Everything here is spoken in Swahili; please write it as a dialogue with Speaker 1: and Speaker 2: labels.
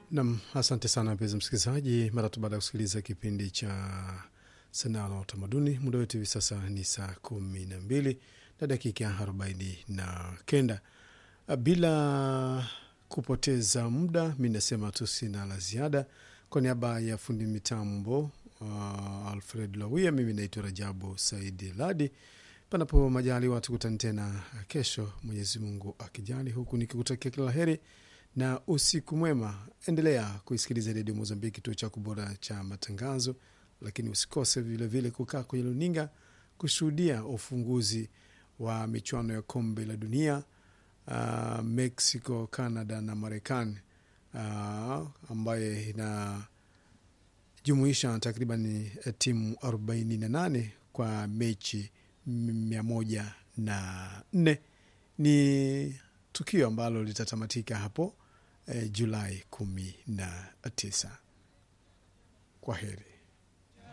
Speaker 1: Nam, asante sana mpenzi msikilizaji, mara tu baada ya kusikiliza kipindi cha sanaa na utamaduni. Muda wetu hivi sasa ni saa kumi na mbili na dakika arobaini na kenda. Bila kupoteza muda, mi nasema tu sina la ziada. Kwa niaba ya fundi mitambo uh, Alfred Lawia, mimi naitwa Rajabu Saidi Ladi. Panapo majaliwa tukutane tena kesho, Mwenyezi Mungu akijali, huku nikikutakia kila la heri na usiku mwema. Endelea kuisikiliza redio Mozambiki, kituo chako bora cha matangazo, lakini usikose vilevile kukaa kwenye luninga kushuhudia ufunguzi wa michuano ya kombe la dunia uh, Mexico, Canada na Marekani uh, ambaye inajumuisha takriban timu 48 kwa mechi mia moja na nne. Ni tukio ambalo litatamatika hapo eh, Julai kumi na tisa. Kwa heri.